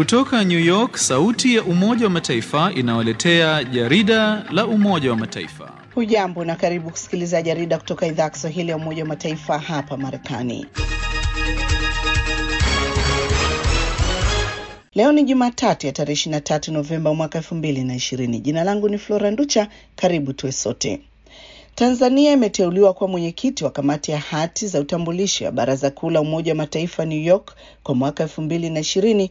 Kutoka New York, sauti ya Umoja wa Mataifa inawaletea jarida la Umoja wa Mataifa. Hujambo na karibu kusikiliza jarida kutoka idhaa ya Kiswahili ya Umoja wa Mataifa hapa Marekani. Leo ni Jumatatu ya tarehe 23 Novemba mwaka 2020. Jina langu ni Flora Nducha, karibu tuwe sote. Tanzania imeteuliwa kuwa mwenyekiti wa kamati ya hati za utambulisho ya Baraza Kuu la Umoja wa Mataifa New York kwa mwaka 2020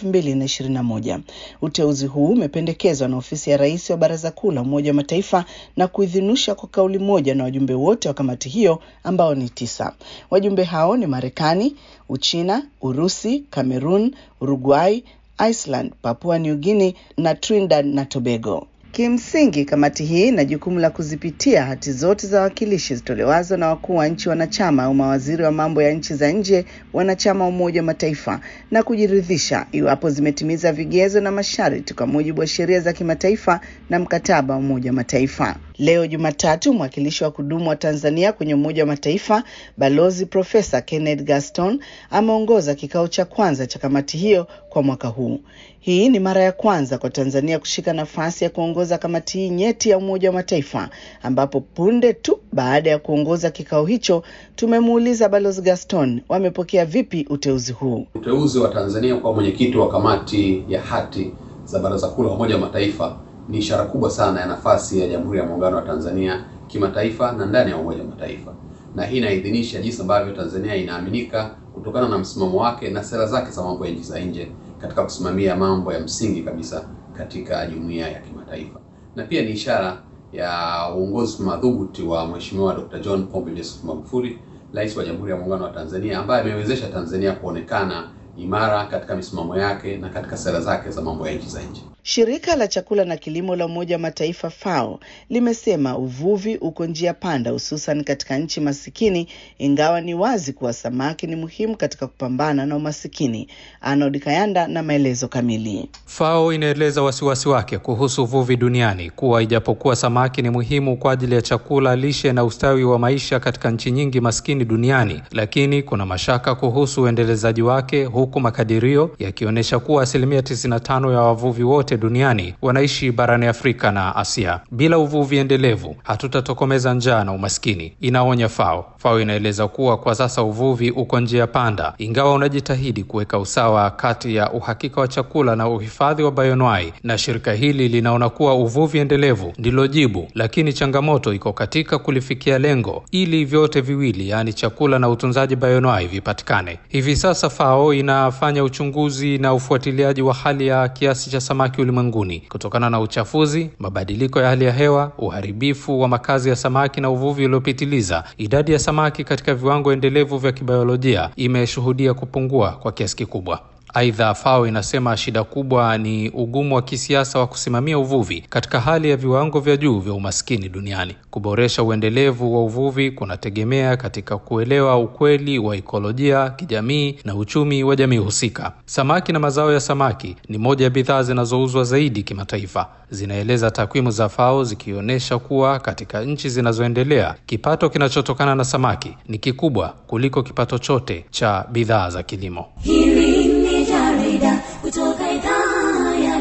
2021. Uteuzi huu umependekezwa na ofisi ya rais wa Baraza Kuu la Umoja wa Mataifa na kuidhinishwa kwa kauli moja na wajumbe wote wa kamati hiyo ambao ni tisa. Wajumbe hao ni Marekani, Uchina, Urusi, Cameroon, Uruguay, Iceland, Papua New Guinea na Trinidad na Tobago. Kimsingi, kamati hii ina jukumu la kuzipitia hati zote za wawakilishi zitolewazo na wakuu wa nchi wanachama au mawaziri wa mambo ya nchi za nje wanachama wa Umoja wa Mataifa na kujiridhisha iwapo zimetimiza vigezo na masharti kwa mujibu wa sheria za kimataifa na mkataba wa Umoja wa Mataifa. Leo Jumatatu, mwakilishi wa kudumu wa Tanzania kwenye Umoja wa Mataifa Balozi Profesa Kenneth Gaston ameongoza kikao cha kwanza cha kamati hiyo kwa mwaka huu. Hii ni mara ya kwanza kwa Tanzania kushika nafasi ya kuongoza kamati hii nyeti ya Umoja wa Mataifa, ambapo punde tu baada ya kuongoza kikao hicho tumemuuliza Balozi Gaston wamepokea vipi uteuzi huu. Uteuzi wa Tanzania kwa mwenyekiti wa kamati ya hati za Baraza Kuu la Umoja wa Mataifa ni ishara kubwa sana ya nafasi ya Jamhuri ya Muungano wa Tanzania kimataifa na ndani ya Umoja wa Mataifa, na hii inaidhinisha jinsi ambavyo Tanzania inaaminika kutokana na msimamo wake na sera zake za mambo ya nchi za nje katika kusimamia mambo ya msingi kabisa katika jumuiya ya kimataifa, na pia ni ishara ya uongozi madhubuti wa Mheshimiwa Dr. John Pombe Joseph Magufuli, Rais wa Jamhuri ya Muungano wa Tanzania, ambaye amewezesha Tanzania kuonekana imara katika misimamo yake na katika sera zake za mambo ya nchi za nje. Shirika la chakula na kilimo la Umoja wa Mataifa FAO limesema uvuvi uko njia panda, hususan katika nchi masikini, ingawa ni wazi kuwa samaki ni muhimu katika kupambana na umasikini. Arnold Kayanda na maelezo kamili. FAO inaeleza wasiwasi wake kuhusu uvuvi duniani kuwa ijapokuwa samaki ni muhimu kwa ajili ya chakula, lishe na ustawi wa maisha katika nchi nyingi maskini duniani, lakini kuna mashaka kuhusu uendelezaji wake, huku makadirio yakionyesha kuwa asilimia 95 ya wavuvi wote duniani wanaishi barani Afrika na Asia. Bila uvuvi endelevu hatutatokomeza njaa na umaskini, inaonya FAO. FAO inaeleza kuwa kwa sasa uvuvi uko njia panda, ingawa unajitahidi kuweka usawa kati ya uhakika wa chakula na uhifadhi wa bayonwai, na shirika hili linaona kuwa uvuvi endelevu ndilo jibu, lakini changamoto iko katika kulifikia lengo ili vyote viwili, yaani chakula na utunzaji bayonwai vipatikane. Hivi sasa FAO inafanya uchunguzi na ufuatiliaji wa hali ya kiasi cha samaki ulimwenguni kutokana na uchafuzi, mabadiliko ya hali ya hewa, uharibifu wa makazi ya samaki na uvuvi uliopitiliza. Idadi ya samaki katika viwango endelevu vya kibiolojia imeshuhudia kupungua kwa kiasi kikubwa. Aidha, FAO inasema shida kubwa ni ugumu wa kisiasa wa kusimamia uvuvi katika hali ya viwango vya juu vya umaskini duniani. Kuboresha uendelevu wa uvuvi kunategemea katika kuelewa ukweli wa ikolojia, kijamii na uchumi wa jamii husika. Samaki na mazao ya samaki ni moja ya bidhaa zinazouzwa zaidi kimataifa, zinaeleza takwimu za FAO zikionyesha kuwa katika nchi zinazoendelea kipato kinachotokana na samaki ni kikubwa kuliko kipato chote cha bidhaa za kilimo. Hili ni jarida kutoka idhaa ya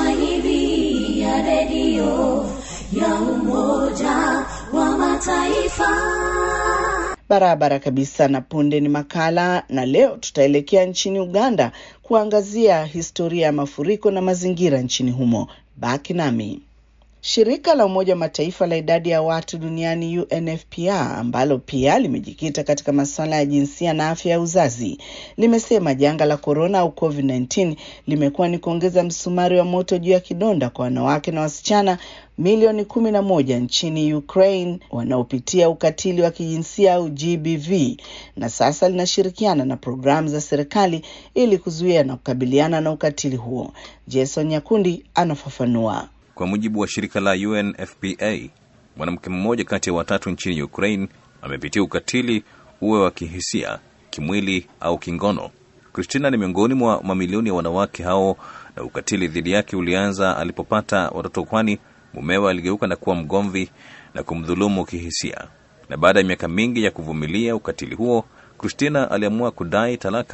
Kiswahili ya redio ya Umoja wa Mataifa. Barabara kabisa. Na punde ni makala, na leo tutaelekea nchini Uganda kuangazia historia ya mafuriko na mazingira nchini humo. Baki nami. Shirika la Umoja wa Mataifa la idadi ya watu duniani UNFPA ambalo pia limejikita katika masuala ya jinsia na afya ya uzazi limesema janga la korona au COVID-19 limekuwa ni kuongeza msumari wa moto juu ya kidonda kwa wanawake na wasichana milioni kumi na moja nchini Ukraine wanaopitia ukatili wa kijinsia au GBV, na sasa linashirikiana na programu za serikali ili kuzuia na kukabiliana na ukatili huo. Jason Nyakundi anafafanua. Kwa mujibu wa shirika la UNFPA, mwanamke mmoja kati ya watatu nchini Ukraine amepitia ukatili, uwe wa kihisia, kimwili au kingono. Christina ni miongoni mwa mamilioni ya wanawake hao, na ukatili dhidi yake ulianza alipopata watoto, kwani mumewe aligeuka na kuwa mgomvi na kumdhulumu kihisia. Na baada ya miaka mingi ya kuvumilia ukatili huo, Christina aliamua kudai talaka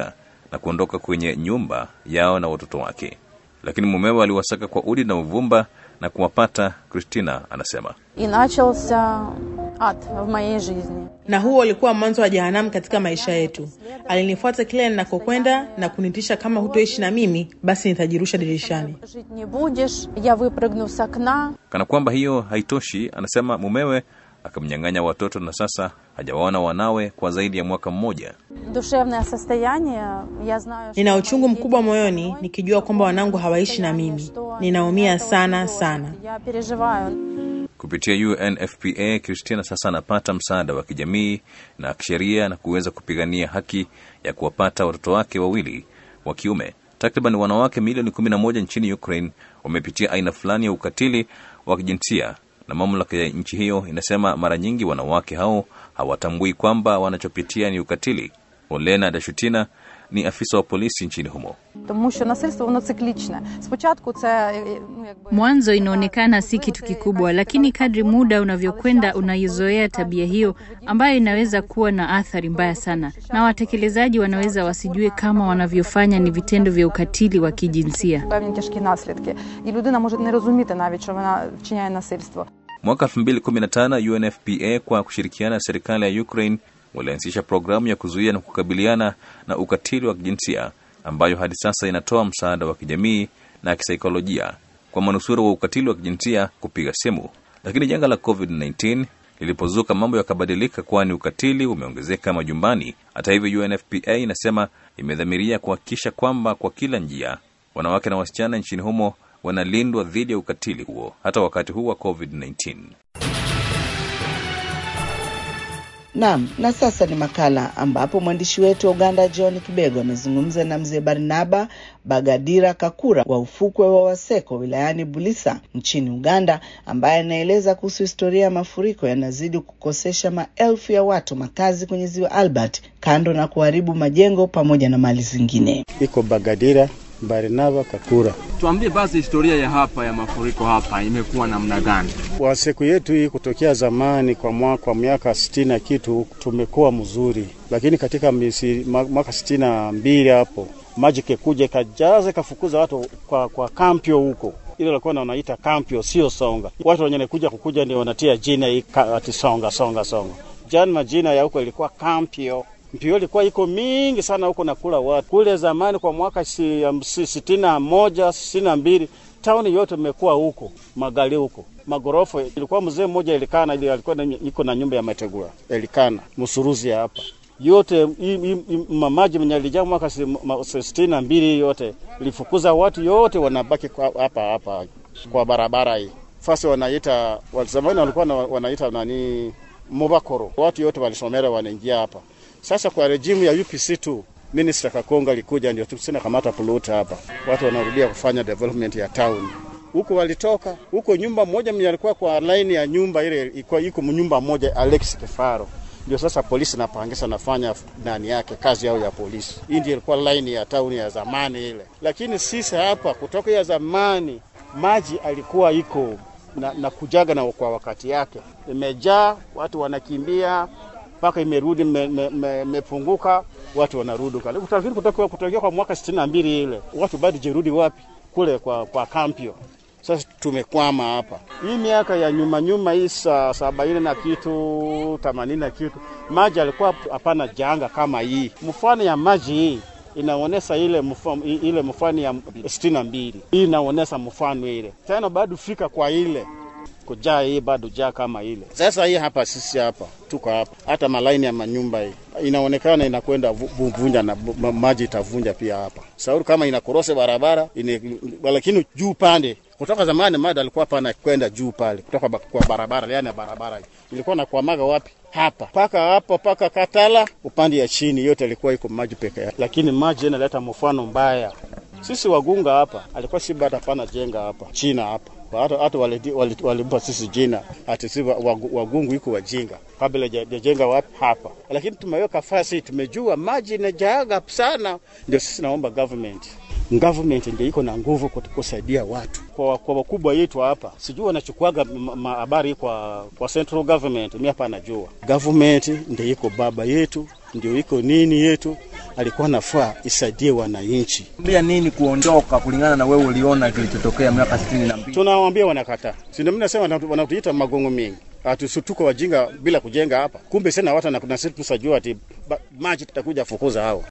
na kuondoka kwenye nyumba yao na watoto wake, lakini mumewe aliwasaka kwa udi na uvumba na kuwapata. Christina anasema И начался ад в моей жизни. na huo ulikuwa mwanzo wa jehanamu katika maisha yetu. Alinifuata kila ninakokwenda na kunitisha, kama hutoishi na mimi, basi nitajirusha dirishani. Жить не будешь, я выпрыгну с окна. kana kwamba hiyo haitoshi, anasema mumewe akamnyang'anya watoto na sasa hajawaona wanawe kwa zaidi ya mwaka mmoja. Душевное состояние, я знаю, Nina что uchungu мои дети mkubwa со moyoni мной. nikijua kwamba wanangu hawaishi na mimi. Ninaumia sana sana. Я переживаю. Kupitia UNFPA, Christina sasa anapata msaada wa kijamii na kisheria na kuweza kupigania haki ya kuwapata watoto wake wawili wa kiume. Takriban wanawake milioni 11 nchini Ukraine wamepitia aina fulani ya ukatili wa kijinsia, na mamlaka ya nchi hiyo inasema mara nyingi wanawake hao hawatambui kwamba wanachopitia ni ukatili. Olena Dashutina ni afisa wa polisi nchini humo. Тому що насильство воно циклічне. Спочатку це е, ну, якби Mwanzo inaonekana si kitu kikubwa, lakini kadri muda unavyokwenda unaizoea tabia hiyo ambayo inaweza kuwa na athari mbaya sana, na watekelezaji wanaweza wasijue kama wanavyofanya ni vitendo vya ukatili wa kijinsia. певні тяжкі наслідки. І людина може не розуміти навіть, що вона вчиняє насильство. Mwaka 2015 UNFPA kwa kushirikiana na serikali ya Ukraine walianzisha programu ya kuzuia na kukabiliana na ukatili wa kijinsia ambayo hadi sasa inatoa msaada wa kijamii na kisaikolojia kwa manusura wa ukatili wa kijinsia kupiga simu. Lakini janga la COVID-19 lilipozuka, mambo yakabadilika, kwani ukatili umeongezeka majumbani. Hata hivyo, UNFPA inasema imedhamiria kuhakikisha kwamba kwa kila njia wanawake na wasichana nchini humo wanalindwa dhidi ya ukatili huo hata wakati huu wa COVID-19. Naam, na sasa ni makala ambapo mwandishi wetu wa Uganda John Kibego amezungumza na mzee Barnaba Bagadira Kakura wa ufukwe wa Waseko wilayani Bulisa nchini Uganda, ambaye anaeleza kuhusu historia ya mafuriko yanazidi kukosesha maelfu ya watu makazi kwenye ziwa Albert, kando na kuharibu majengo pamoja na mali zingine. iko Bagadira Barnaba Kakura. Tuambie basi historia ya hapa ya mafuriko hapa imekuwa namna gani? Kwa siku yetu hii kutokea zamani kwa mwaka kwa miaka sitini na kitu tumekuwa mzuri, lakini katika misi, ma- mwaka sitini na mbili hapo maji kekuja ikajaza ikafukuza watu kwa, kwa kampio huko ile walikuwa na wanaita kampio, sio songa. Watu wenye kuja kukuja ndio wanatia jina hii ka- ati songa songa songa. Jana majina ya huko ilikuwa kampio mpio ilikuwa iko mingi sana huko na kula watu kule zamani kwa mwaka si, um, si, sitini na moja sitini na mbili tauni yote imekuwa huko magali huko magorofa ilikuwa mzee mmoja ilikana ili alikuwa na, iko na nyumba ya mategura ilikana msuruzi hapa yote hii- hii- hii mamaji mwenye alijaa mwaka si- ma- sitini na mbili yote ilifukuza watu yote wanabaki kwa- hapa hapa kwa barabara hii fasi wanaita wa- zamani walikuwa na- wanaita nani mubakoro watu yote walisomera wanaingia hapa sasa kwa rejimu ya UPC tu Minister Kakonga alikuja ndio tusina kamata puluta hapa, watu wanarudia kufanya development ya town huko. Walitoka huko, nyumba moja mwenye alikuwa kwa line ya nyumba ile ilikuwa iko nyumba moja, Alex Kefaro ndio sasa polisi napangisa nafanya ndani yake kazi yao ya polisi. Hii ndio ilikuwa line ya town ya zamani ile, lakini sisi hapa kutoka ya zamani maji alikuwa iko na, na kujaga na kwa wakati yake, imejaa watu wanakimbia mpaka imerudi imepunguka, me, me, watu wanarudi utafikiri kutoka kutokea kwa mwaka sitini na mbili ile watu bado jerudi wapi kule kwa, kwa kampio. Sasa tumekwama hapa hii miaka ya nyuma nyuma hii sa sabaini na kitu themanini na kitu, maji alikuwa hapana janga kama hii. Mfano ya maji hii inaonesha ile mfano, ile mfano ya sitini na mbili hii inaonesha mfano ile tena bado fika kwa ile kujaa hii bado jaa kama ile. Sasa hii hapa sisi hapa tuko hapa, hata malaini ya manyumba hii inaonekana inakwenda vunja na maji itavunja pia hapa sauri kama inakorose barabara ine, lakini juu pande kutoka zamani maji alikuwa pana kwenda juu pale kutoka kwa barabara, yani barabara hii ilikuwa na kuamaga wapi hapa paka hapo paka Katala upande ya chini yote ilikuwa iko maji peke yake, lakini maji inaleta mfano mbaya. Sisi wagunga hapa alikuwa si bado hapana jenga hapa China hapa hata hata walimpa wali, wali sisi jina ati si wagungu iko wajinga kabla jajenga wapi hapa, lakini tumeweka fasi, tumejua maji inajaaga sana. Ndio sisi naomba government government ndio iko na nguvu kusaidia watu kwa kwa wakubwa yetu hapa, sijui wanachukuaga habari kwa kwa central government, mimi hapa najua government ndio iko baba yetu, ndio iko nini yetu, alikuwa nafaa isaidie wananchi. Mbia nini kuondoka kulingana na wewe uliona kilichotokea miaka sitini na mbili? Tunawaambia wanakataa, si ndio? Mimi nasema wanatu- wanatuita magongo mingi Atusutuko wajinga bila kujenga hapa, kumbe sena watu na sisi tusajua ati ba- maji tutakuja fukuza hao.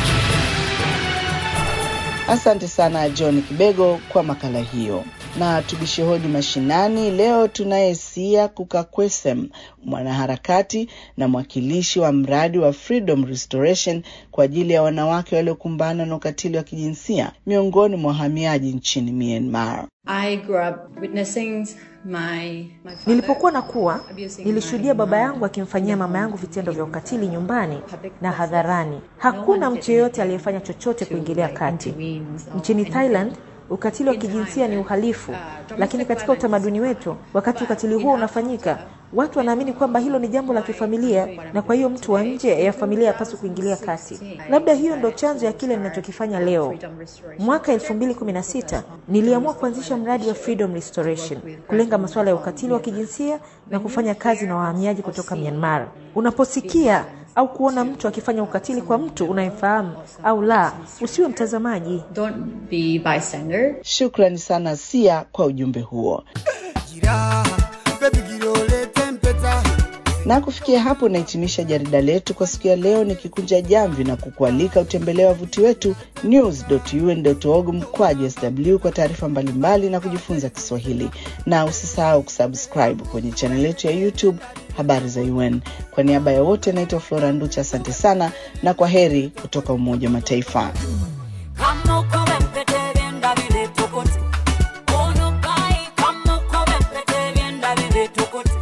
Asante sana John Kibego kwa makala hiyo. Na tubishe hodi mashinani. Leo tunaye Sia Kukakwesem, mwanaharakati na mwakilishi wa mradi wa Freedom Restoration kwa ajili ya wanawake waliokumbana na ukatili wa kijinsia miongoni mwa wahamiaji nchini Myanmar. I grew up witnessing my, my father Nilipokuwa nakuwa, abusing nilishuhudia my baba mom yangu akimfanyia mama yangu vitendo vya ukatili nyumbani public na places. hadharani. No Hakuna one mtu did yeyote anything aliyefanya chochote to, kuingilia like, kati. intervene or Nchini anything. Thailand, ukatili wa In kijinsia Thailand, ni uhalifu, uh, lakini domestic katika violence utamaduni wetu, wakati but ukatili in huo our unafanyika, culture, watu wanaamini kwamba hilo ni jambo la kifamilia, na kwa hiyo mtu wa nje ya familia hapaswi kuingilia kati. Labda hiyo ndo chanzo ya kile ninachokifanya leo. Freedom Restoration. Mwaka 2016 niliamua kuanzisha mradi wa Freedom Restoration kulenga masuala ya ukatili wa kijinsia na kufanya kazi na wahamiaji kutoka Myanmar. Unaposikia au kuona mtu akifanya ukatili kwa mtu unayemfahamu au la, usiwe mtazamaji. Don't be bystander. Shukrani sana Sia kwa ujumbe huo. Na kufikia hapo nahitimisha jarida letu kwa siku ya leo, nikikunja jamvi na kukualika utembelee wavuti wetu news.un.org mkwaju sw kwa taarifa mbalimbali na kujifunza Kiswahili, na usisahau kusubscribe kwenye chaneli yetu ya YouTube habari za UN. Kwa niaba ya wote, naitwa Flora Nducha, asante sana na kwa heri kutoka Umoja wa Mataifa. Kama uko wempete vyenda vile tukuti. Unukai, kama uko wempete vyenda vile tukuti.